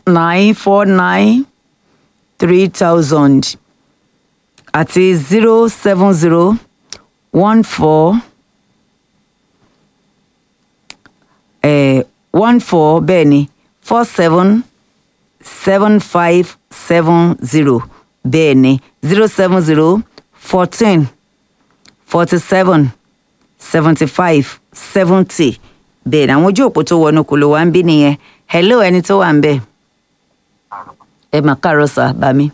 nine four nine three thousand àti zero seven zero one four one four bẹ́ẹ̀ ni four seven seven five seven zero bẹ́ẹ̀ ni zero seven zero fourteen forty seven seventy five seventy bẹ́ẹ̀ ni àwọn ojú òpó tó wọnú kò ló wá ń bí nìyẹn hello ẹni tó wà ń bẹ̀ ẹ mà káàárọ̀ sà bá mi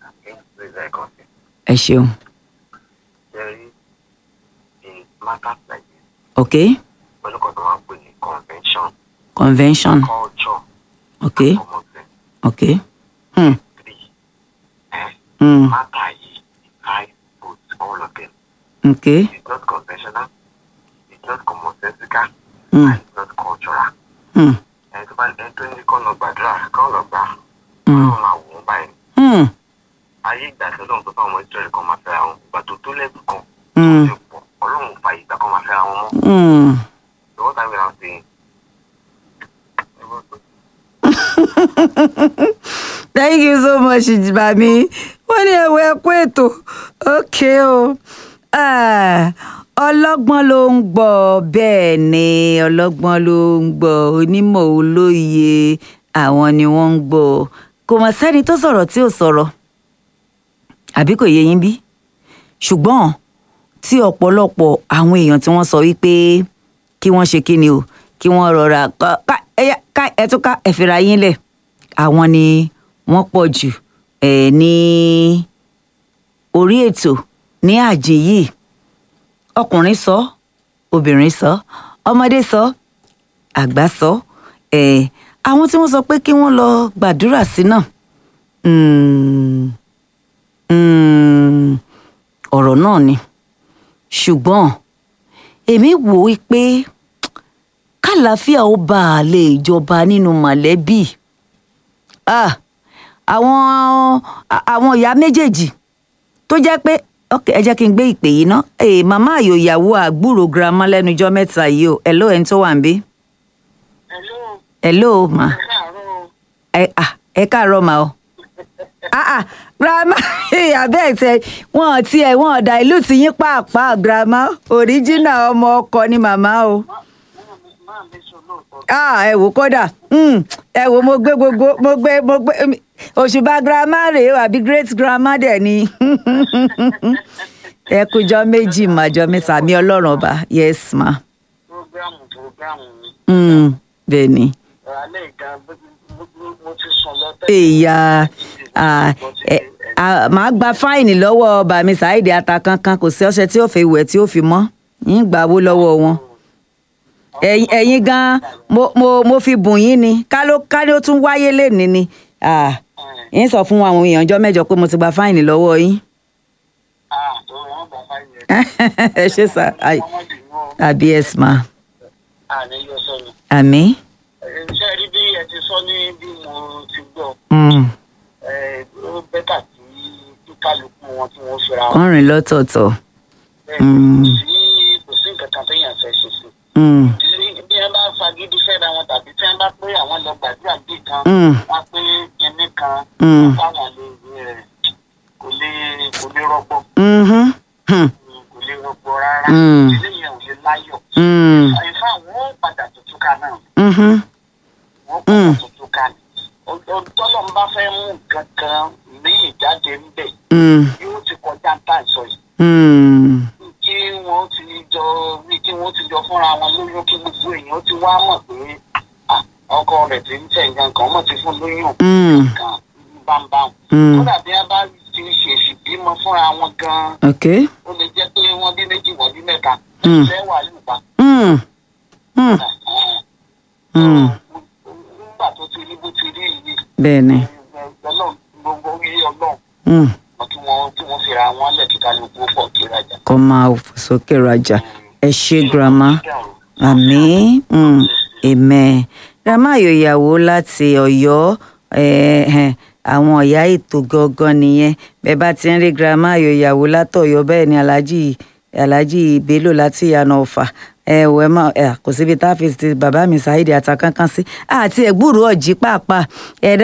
ẹ ṣeun Very in matters like this, ok pẹ̀lú kan tó máa ń pè ní convention, convention culture, ok common sense. ok hmm. Three, eh, Hmm. matter yìí, I put all of them. ok It's not conventional, it's not commonsensical, Hmm. and it's not cultural. hmm. Ẹni tó bá ẹni tó ní kọ́ lọ gbàdúrà, kọ́ lọ gbà, Hmm. ọlọ́run máa wò ó báyìí. Hmm. Ayé ìgbà tí ọlọ́run tó fún àwọn Ísírẹ́lì kan máa fẹ́ra wọn, ìgbà tó tó lẹ́bù kan, Hmm. tó ti pọ̀, ọlọ́run ò fa ìgbà kan máa fẹ́ra wọn mọ́. Hmm. So what I'm gonna say, thank you so much bàmí wọ́n ní ẹ̀wọ̀ ẹ̀kú ètò ok o Ah, ọlọ́gbọ́n ló ń gbọ́ bẹ́ẹ̀ ni ọlọ́gbọ́n ló ń gbọ́ onímọ̀ olóye àwọn ni wọ́n ń gbọ́ kò mọ̀ sẹ́ni tó sọ̀rọ̀ tí ò sọ̀rọ̀ àbí kò yé yín bí ṣùgbọ́n tí ọ̀pọ̀lọpọ̀ àwọn èèyàn tí wọ́n sọ wípé kí wọ́n ṣe kí ni o kí wọ́n rọra ká- ká ẹyà- ká ẹtún ká ẹ̀fìrà yín lẹ̀ àwọn ni wọ́n pọ̀ jù ẹ̀ ní orí ètò ní àjìn yìí ọkùnrin sọ obìnrin sọ ọmọdé sọ àgbà sọ ẹ̀ àwọn tí wọ́n sọ pé kí wọ́n lọ gbàdúrà sí náà mm, mm, ọ̀rọ̀ náà ni ṣùgbọ́n èmi wò ó pé kàlàáfíà ó bá a lè jọba nínú mọ̀lẹ́bí Ah, àwọn àwọn ìyá méjèèjì tó jẹ́ pé ok ẹ jẹ́ kí n gbé ìpè yìí ná ee màmá àyò ìyàwó àgbúrò girama lẹ́nu ijọ́ mẹ́ta yìí o hello ẹni tó wà ń bí hello, hello ma káàárọ̀. ẹ ah, ẹ káàárọ̀ ma o ah ah grandma abẹ́ ẹ̀ tẹ wọ́n ti ẹ̀ wọ́n ọ̀dà ìlú ti yín pàápàá grandma original ọmọ ọkọ ni màmá o máa mi sọ lóòótọ́. ah ẹ wò kódà mm, ẹ wò mo gbé gbogbo mo gbé mo gbé mm, òṣùbà grandma rèé o àbí great grandma dẹ̀ ni ẹ kújọ méjì màjọ mẹ́ta mi ọlọ́run ọba yes ma programu programu mi mm, bẹ́ẹ̀ ni alẹ́ ìka mo ti sùn lọ́tẹ̀. èèyà ah, ẹ, ah, màá gba fáìnì lọ́wọ́ bàmí ṣáìdì atakankan kò sí ọṣẹ tí ó fi wẹ̀ tí ó fi mọ́ yín gbà wó lọ́wọ́ wọn ẹ̀yin ẹ̀yin gan mo mo mo fi bùn yín ni ká ló ká ló tún wáyé lénìí ni Ah, yín sọ fún àwọn èèyàn ọjọ́ mẹ́jọ pé mo ti gba fáìnì lọ́wọ́ yín ah tó wọn bá fà yẹn. ẹ ṣe sá Ai, ọmọdé mú ọ àbí ẹ sì máa àní yọ sọnù. àmì ṣe rí bí ẹ ti sọ ní bí mo ti gbọ́ Mm, ẹ, ó bẹ́tà tí kí kálukú wọn tí wọ́n fira wọn. wọ́n rìn lọ́tọ̀ọ̀tọ̀ bẹ́ẹ̀ Mm. kò sí kò sí nǹkan kan téèyàn fẹ́ ṣe sí. Mm, Bí- bí ẹ bá fagídí fẹ́ra wọn tàbí tí wọ́n bá pé àwọn lọ gbàdúrà bí kan Mm. wọ́n pé kinní kan Mm. táwọn lè ẹ, kò lè kò lè rọgbọ mhm, hmm, kò lè rọgbọ rárá Mm. ilé yẹn ò lè láyọ̀. mm, àyìnfà wọn ó padà tuntun ká náà mhm, wọn ó Mm. padà tuntun ká ní. tọ́lọ́ ń bá fẹ́ mú nǹkan kan míì jáde ń bẹ̀ mm, yóò ti kọjá ń tà sọ yìí. mm, kí wọ́n ti jọ bí kí wọ́n ti jọ fúnra wọn lóyún kí gbogbo èèyàn ti wá mọ̀ pé ah, ọkọ rẹ̀ ti ń tẹ̀ nǹkan kan mọ̀ ti fún lóyún mm, kan bámbám. mm. kódà bí wọ́n bá ti ṣèṣì bímọ fúnra wọn gan-an ok ó lè jẹ́ pé wọ́n bí méjì wọ́n bí mẹ́ta Mm. ṣẹ́ wà lùpà. Mm, mm, mm. nígbà tó ti rí bó ti rí yìí bẹ́ẹ̀ ni ọlọ́run gbogbo orí ọlọ́run mm, kí wọ́n kí wọ́n fira wọn lẹ̀ kí kálukú pọ̀ kí rajà. kọ́ máa fò sókè rajà ẹ ṣe grandma àmì mm, amen grandma ayòyàwó láti ọ̀yọ́ eh, eh, àwọn ọ̀yá ètò gangan nìyẹn bẹ́ẹ̀ bá ti ń rí grandma ayòyàwó látọ̀yọ́ bẹ́ẹ̀ ni alhaji alhaji bello láti ìyànà ọ̀fà ẹ wò ẹ má ẹ kò síbi tá a fi ti bàbá mi ṣáìdì àtàkánkán sí àti ẹ̀gbúrú ọ̀jì pàápàá ẹ̀dá.